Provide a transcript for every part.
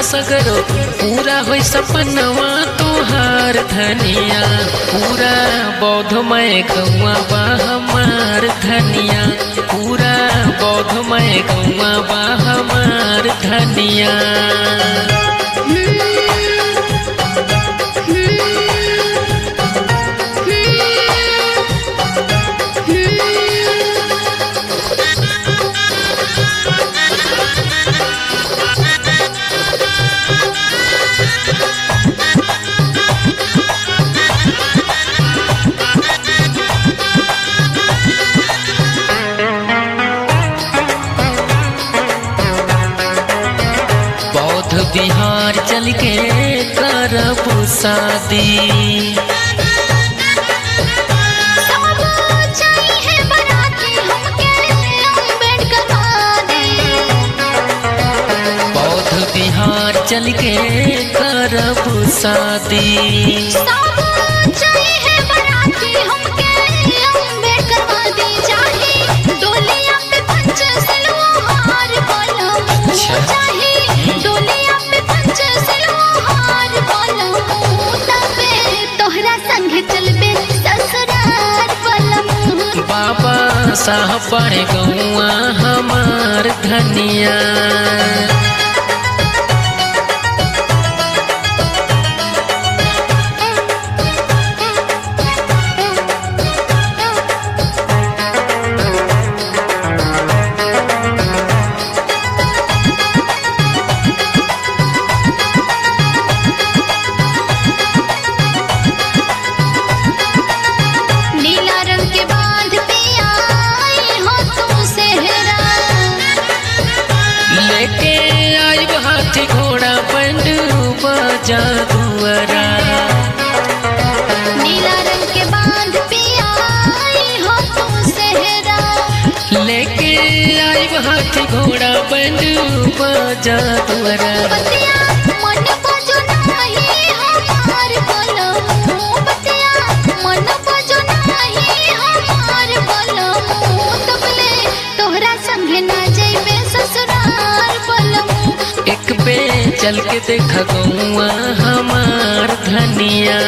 सगरो पूरा होई सपनवा तोहार धनिया पूरा बौद्धमय गौआ बा हमार धनिया पूरा बौद्धमय गौआ बा हमार धनिया बौद्ध बिहार चल के करब शादी सब चाहिए बराती हमके अम्बेडकर वादी बौद्ध बिहार चल के करब शादी सब चाहिए बराती हमके अम्बेडकर वादी चाहे डोलिया पे पंच सलवा हार बोलम अच्छा। चाहे डोलिया पे पंच सलवा हार बोलम तबे तोहरा संग चलबे ससुराल बोलम बाबा साहब बड़े गौआ हमार धनिया नीला रंग के बांध पे आई हो तुम सेहरा लेके आई हाथी घोड़ा बंड बजा दुआरा नीला रंग के बांध पे आई हो तुम सेहरा लेके आई हाथी घोड़ा बंड बजा दुआरा बतिया मन बजो नहीं हमार बोलो बतिया मन बजो नहीं हमार बोलो तबले तोहरा संग ना जइबे ससुराल बोलो एक पे चल के देखा गौआ हमार धनिया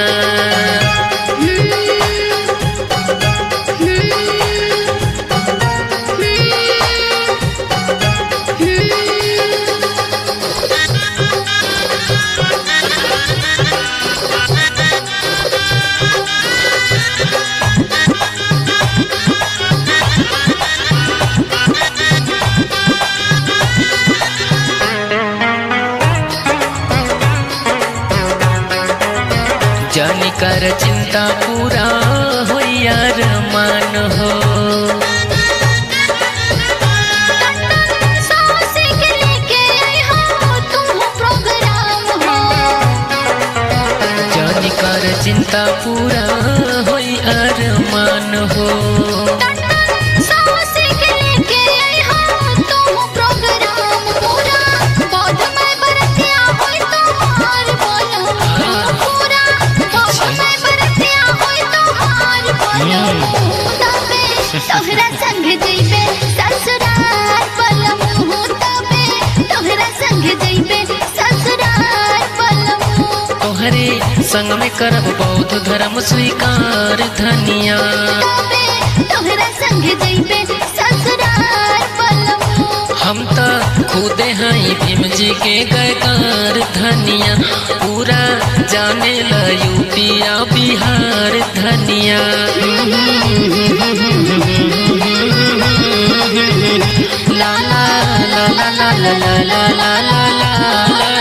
जानी कर चिंता पूरा हो यार मान हो सासे के लेके आई हो तुम प्रोग्राम हो जानी कर चिंता पूरा हो यार मान हो सासे के लेके आई हो तुम प्रोग्राम पूरा बौद्ध में बरतिया होई तुम्हार बोलो पूरा बौद्ध में बरतिया होई तुम्हार बोलो तबे तोहरा संग जइबे ससुराल बोलो तबे तोहरा संग जइबे ससुराल बोलो तोहरे संग में करब बौद्ध धर्म स्वीकार धनिया तबे तोहरा संग जइबे ससुराल बोलो हम तो खुदे हैं भीम जी के गयकार धनिया पूरा जाने ला यूपिया बिहार धनिया ला ला ला ला ला ला ला ला ला ला ला